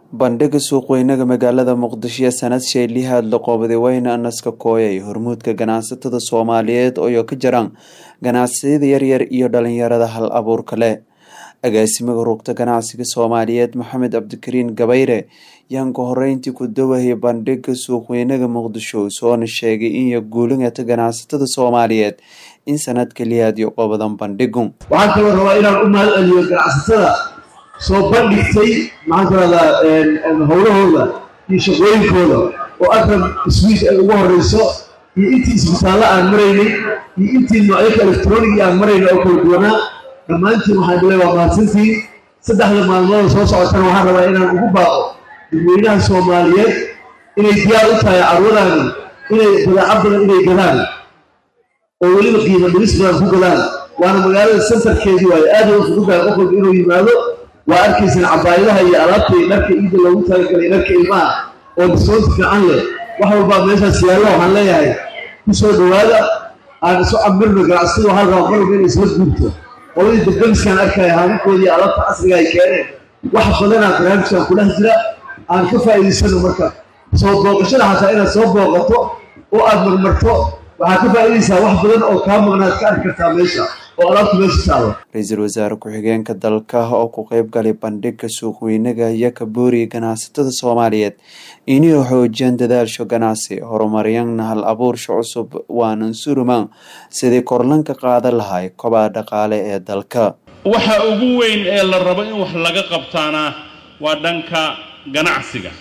bandhiga suuqweynaga magaalada muqdisho ee sanad sheelihaad la qoobaday wayna naska kooyay hormuudka ganacsatada soomaaliyeed oo ka jiraan ganacsiyada yaryar iyo dhalinyarada hal abuurka leh agaasimaga rugta ganacsiga soomaaliyeed maxamed cabdikariin gabayre yaan ka horeyntii ku dawahaya bandhiga suuqweynaga muqdisho soona sheegay in guulingata ganacsatada soomaaliyeed in sanadka lihaad iyo qobadan bandhigu waxaan kaloo rabaa inaan u mahad celiyo ganacsatada soo bandhigtay maxaan ku rahdaa howlahooda iyo shaqooyinkooda oo arkan swiis ay ugu horeyso iyo intii isbitaallo aan maraynay iyo intii noocyaka electroniga aan marayna oo kala duwanaa dhammaantiin waxaan le waa mahadsantiin saddexda maalmooda soo socotana waxaan rabaa inaan ugu baaqo dadweynaha soomaaliyeed inay diyaar u tahay carwadaani inay badeeco badan inay gadaan oo weliba qiimo dhimis badan ku gadaan waana magaalada sentarkeedii waayo aada u fududahay qof walba inuu yimaado waa arkaysaan cabaayadaha iyo alaabta iyo dharka iida loogu talagalay dharka ilmaha oo diskoonti fiican leh wax walbaa meeshaas yaallo waxaan leeyahay ku soo dhowaada aan isu camirno ganacsatadu waxaa rabaa mar walba inay isla guurto qoladii dabdamiskaan arkaya haaminkoodii alaabta casriga ay keeneen wax badanaa barnaamijkan kudhex jira aan ka faa'iidaysano marka soo booqashada xataa inaad soo booqato oo aad marmarto waxaad ka faa'iidaysaa wax badan oo kaa maqnaad ka arki kartaa meesha oo alaabta meesha taalo ra-iisul wasaare ku-xigeenka dalka oo ku qeyb galay bandhiga suuqweynaga iyo ka booriya ganacsatada soomaaliyeed inay xoojiyaan dadaasho ganacsi horumaryanna hal abuursha cusub waanan suruman sidii korlanka qaadan lahay kobaca dhaqaale ee dalka waxa ugu weyn ee la rabo in wax laga qabtaana waa dhanka ganacsiga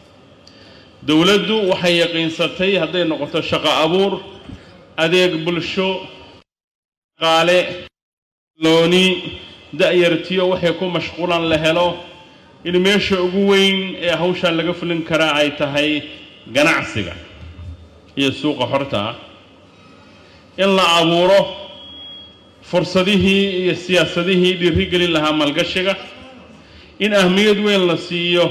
dowladdu waxay yaqiinsatay hadday noqoto shaqo abuur adeeg bulsho dhaqaale looni da-yartiyo waxay ku mashquulan la helo in meesha ugu weyn ee hawshaa laga fulin karaa ay tahay ganacsiga iyo suuqa xorta in la abuuro fursadihii iyo siyaasadihii dhiirigelin lahaa maalgashiga in ahmiyad weyn la siiyo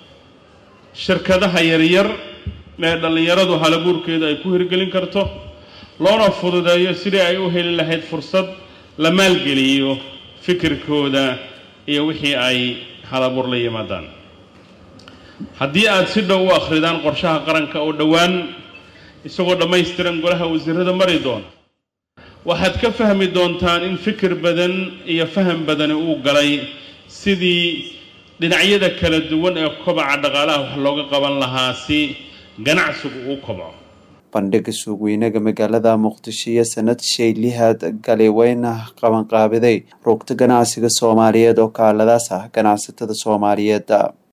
shirkadaha yaryar ee dhallinyaradu halabuurkeeda ay ku hirgelin karto loona fududeeyo sidii ay u heli lahayd fursad la maalgeliyo fikirkooda iyo wixii ay halabuur la yimaadaan haddii aad si dhow u akhridaan qorshaha qaranka oo dhowaan isagoo dhammaystiran golaha wasiirada mari doona waxaad ka fahmi doontaan in fikir badan iyo faham badani uu galay sidii dhinacyada kala duwan ee kobaca dhaqaalaha wax looga qaban lahaa si ganacsigu uu kobco bandhiga suuqweynaga magaalada muqdisho iyo sanad shaylihaad galay wayna qabanqaabiday rugta ganacsiga soomaaliyeed oo kaaladaas ah ganacsatada soomaaliyeed